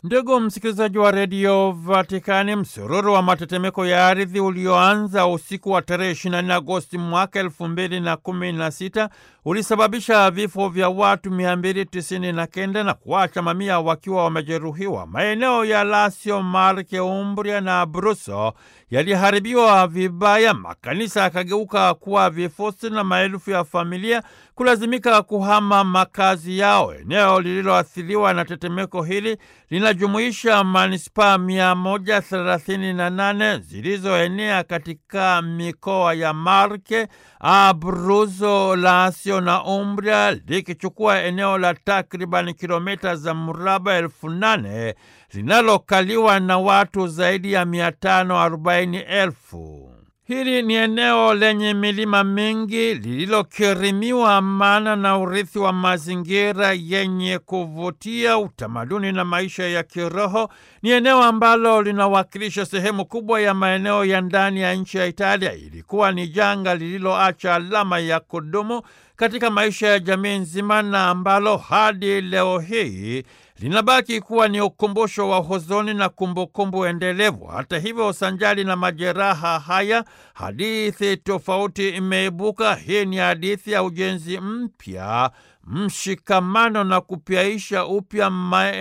Ndugu msikilizaji wa redio Vatikani, msururu wa matetemeko ya ardhi ulioanza usiku wa tarehe 24 Agosti mwaka elfu mbili na kumi na sita ulisababisha vifo vya watu 299 na kenda na kuacha mamia wakiwa wamejeruhiwa. Maeneo ya Lazio, Marke, Umbria na Abruzzo yaliharibiwa vibaya, makanisa yakageuka kuwa vifusi na maelfu ya familia kulazimika kuhama makazi yao. Eneo lililoathiriwa na tetemeko hili linajumuisha manispaa 138 zilizoenea katika mikoa ya Marke, Abruzzo, Lazio na Umbria, likichukua eneo la takriban kilomita za mraba elfu nane linalokaliwa na watu zaidi ya 540,000. Hili ni eneo lenye milima mingi lililokirimiwa amana na urithi wa mazingira yenye kuvutia, utamaduni na maisha ya kiroho. Ni eneo ambalo linawakilisha sehemu kubwa ya maeneo ya ndani ya nchi ya Italia. Ilikuwa ni janga lililoacha alama ya kudumu katika maisha ya jamii nzima na ambalo hadi leo hii linabaki kuwa ni ukumbusho wa huzuni na kumbukumbu endelevu. Hata hivyo, sanjali na majeraha haya, hadithi tofauti imeibuka. Hii ni hadithi ya ujenzi mpya, mshikamano na kupyaisha upya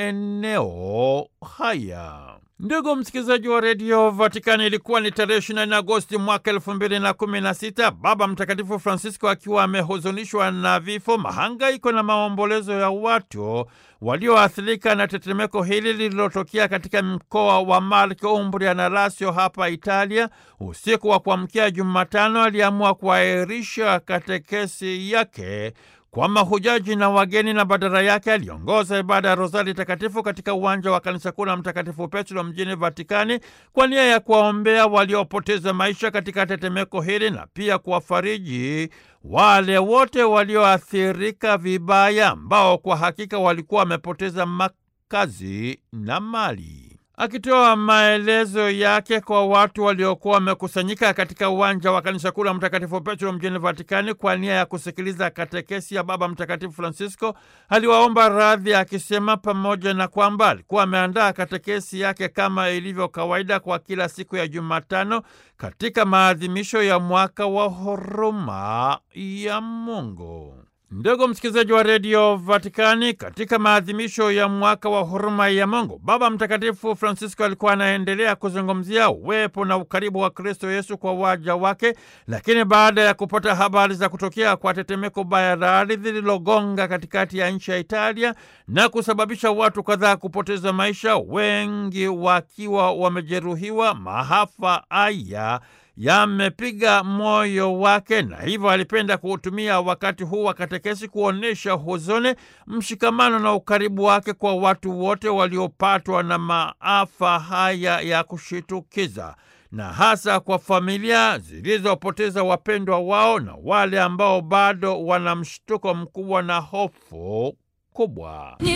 maeneo haya. Ndugu msikilizaji wa redio Vatikani, ilikuwa ni tarehe 24 Agosti mwaka elfu mbili na kumi na sita, Baba Mtakatifu Francisco akiwa amehuzunishwa na vifo, mahangaiko na maombolezo ya watu walioathirika na tetemeko hili lililotokea katika mkoa wa Marke, Umbria na Lazio hapa Italia. Usiku wa kuamkia Jumatano aliamua kuahirisha katekesi yake kwa mahujaji na wageni na badala yake aliongoza ibada ya Rozari Takatifu katika uwanja wa kanisa kuu la Mtakatifu Petro mjini Vatikani kwa nia ya kuwaombea waliopoteza maisha katika tetemeko hili na pia kuwafariji wale wote walioathirika vibaya ambao kwa hakika walikuwa wamepoteza makazi na mali. Akitoa maelezo yake kwa watu waliokuwa wamekusanyika katika uwanja wa kanisa kuu la Mtakatifu Petro mjini Vatikani kwa nia ya kusikiliza katekesi ya Baba Mtakatifu Francisco, aliwaomba radhi akisema pamoja na kwamba alikuwa ameandaa katekesi yake kama ilivyo kawaida kwa kila siku ya Jumatano katika maadhimisho ya mwaka wa huruma ya Mungu. Ndugu msikilizaji wa redio Vatikani, katika maadhimisho ya mwaka wa huruma ya Mungu, Baba Mtakatifu Francisco alikuwa anaendelea kuzungumzia uwepo na ukaribu wa Kristo Yesu kwa waja wake. Lakini baada ya kupata habari za kutokea kwa tetemeko baya la ardhi lililogonga katikati ya nchi ya Italia na kusababisha watu kadhaa kupoteza maisha, wengi wakiwa wamejeruhiwa, maafa haya yamepiga moyo wake na hivyo alipenda kuutumia wakati huu wa katekesi kuonyesha huzuni, mshikamano na ukaribu wake kwa watu wote waliopatwa na maafa haya ya kushitukiza na hasa kwa familia zilizopoteza wapendwa wao na wale ambao bado wana mshtuko mkubwa na hofu kubwa.